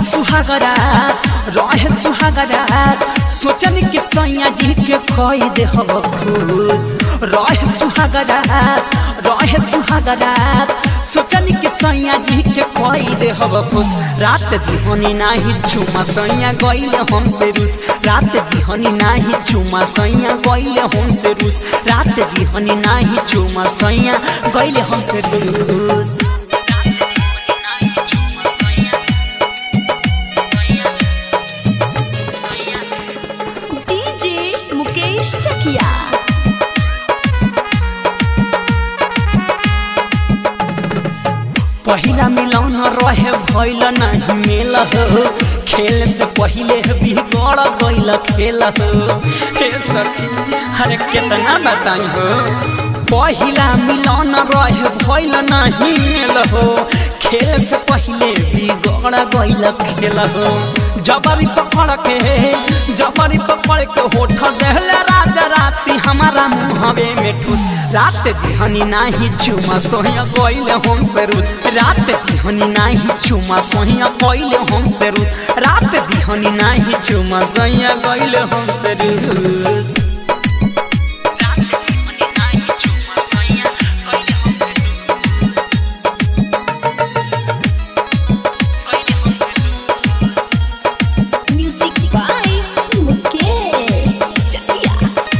सुहागरा रहे सुहागरा सोचन कि सैया जी के कई दे हो खुश रहे सुहागरा रहे सुहागरा सोचन कि सैया जी के कई दे हो खुश रात दिहनी नाही चुमा सैया गइले हमसे रूस रात दिहनी नाही चुमा सैया गइले हमसे रूस रात दिहनी नाही चुमा सैया गइले हमसे रूस डीजे मुकेश चकिया पहिला मिलौन रहे भइल नहीं मेल हो खेल से पहिले बिगड़ गइल खेल हो हे सखी अरे कितना बताई हो पहिला मिलौन रहे भइल नहीं मेल हो खेल से पहिले बिगड़ गइल खेल हो जबरी पकड़ के जबरी पकड़ के होठ देहले राजा राती हमारा मुहवे में ठूस रात दिहनी नाही चुमा सोहिया कोइले हम से रूस रात दिहनी नाही चुमा सोहिया कोइले हम से रूस रात दिहनी नाही चुमा सोहिया कोइले हम से रूस रात दिहनी नाही चुमा सोहिया कोइले हम से रूस कोइले हम से रूस म्यूजिक बाय मुकेश चकिया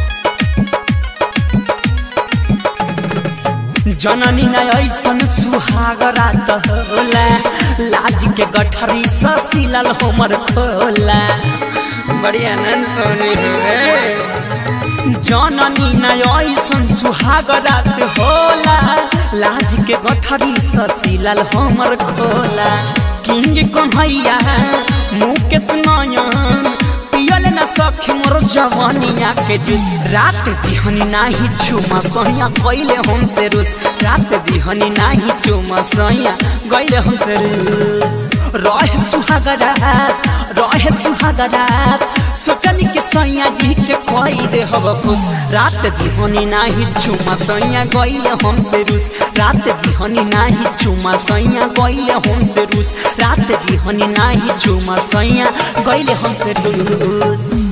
जननी न ऐसन सुहाग रात होला लाज के गठरी ससिलल हमर खोला बड़ी आनंद पानी हुए जननी न ऐसन सुहाग रात होला लाज के गठरी ससिलल हमर खोला किंग कन्हैया मुकेश नयन पियल न सखी मोर जवानिया के जूस रात दिहनी नाही चुमा सोहिया गइले हमसे रूस रात दिहनी नाही चुमा सोहिया गइले हमसे रूस रहे सुहागरा रहे सुहागरा सोचनी कि सैया जी के कोई दे हब खुश रात दिहनी नाही चुमा सैया गइले हमसे रूस रात दिहनी नाही चुमा सैया गइले हमसे रूस रात दिहनी नाही चुमा सैया गइले हमसे रूस